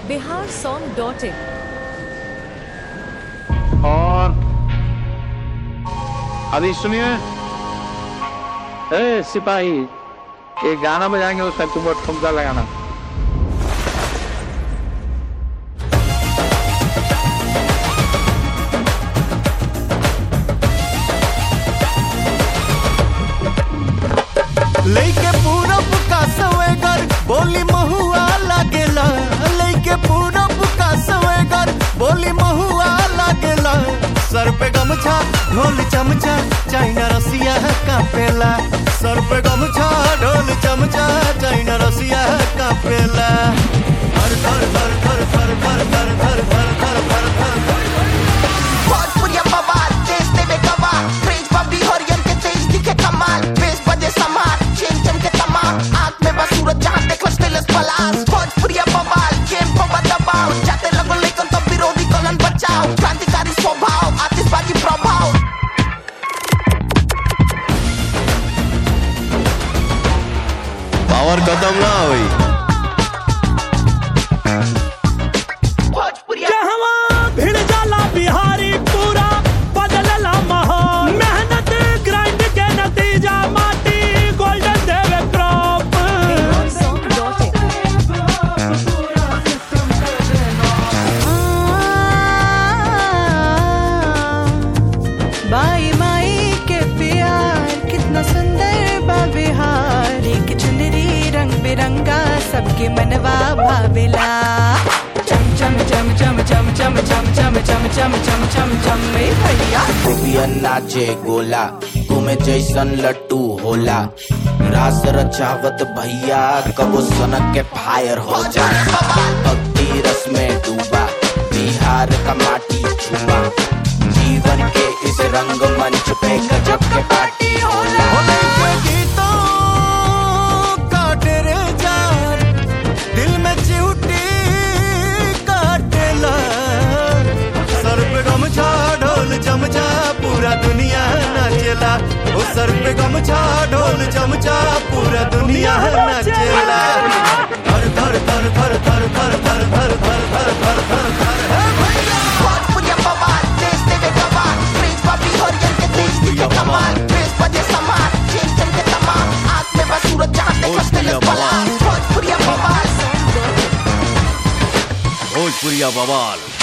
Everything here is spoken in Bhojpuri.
बिहार सॉन्ग डॉट इन और अभी सुनिए ए सिपाही ये गाना बजाएंगे उसका तुम ठुमका लगाना लेके पूरब का सवेगर बोली महुआ लागेला लेके पूरब का सवेगर बोली महुआ लागेला सर पे गमछा ढोल चमचा चाइना रसिया कापेला सर पे गमछा ढोल चमचा चाइना रसिया कापेला धर धर धर धर धर धर धर धर धर धर धर धर धर भोजपुरिया बवाल देश देवे गवाह क्रेज बबी हरियर के तेज दिखे कमाल बेस बजे समार चेन चम के तमाम आंख में बस सूरज जहां देख स्टेलस पलास भोजपुरिया बवाल गेम को दबाव जाते लगो लेकिन तो विरोधी कलन बचाओ क्रांतिकारी स्वभाव आतिशबाजी प्रभाव पावर खत्म ना हुई भोजपुरिया कहवा भिड़ जाला बिहारी पूरा बदलला माहौल मेहनत ग्राइंड के नतीजा माटी गोल्डन देवे crop Bihar song dot in by माई के प्यार कितना सुंदर बा बिहार एक चुनरी रंग बिरंगा सबके मनवा भावेला चम चम चम चम चम चम चम चम चम चम चम चम चम ए भैया गोपियन नाचे गोला तुम्हें जैसन लट्टू होला रास रचावत भैया कबो सनक के फायर हो जा भक्ति रस में डूबा बिहार का माटी छुआ जीवन के इस रंग मंच पे गजब के पार्टी होला होने के गीतों का तेरे जान दिल में चिउटी काटेला सर पे गमछा ढोल चमचा पूरा दुनिया नाचेला ओ सर पे गमछा ढोल चमचा पूरा दुनिया नाचेला धर धर धर धर धर धर धर धर धर धर धर धर धर हे भैया भोजपुरिया बवाल देश देवे गवाह क्रेज बबी हरियर के तेज दिखे कमाल बेस बजे समार चेन चम के तमाम आंख में बस सूरज जहां देख स्टेलस पलास भोजपुरिया बवाल भोजपुरिया बवाल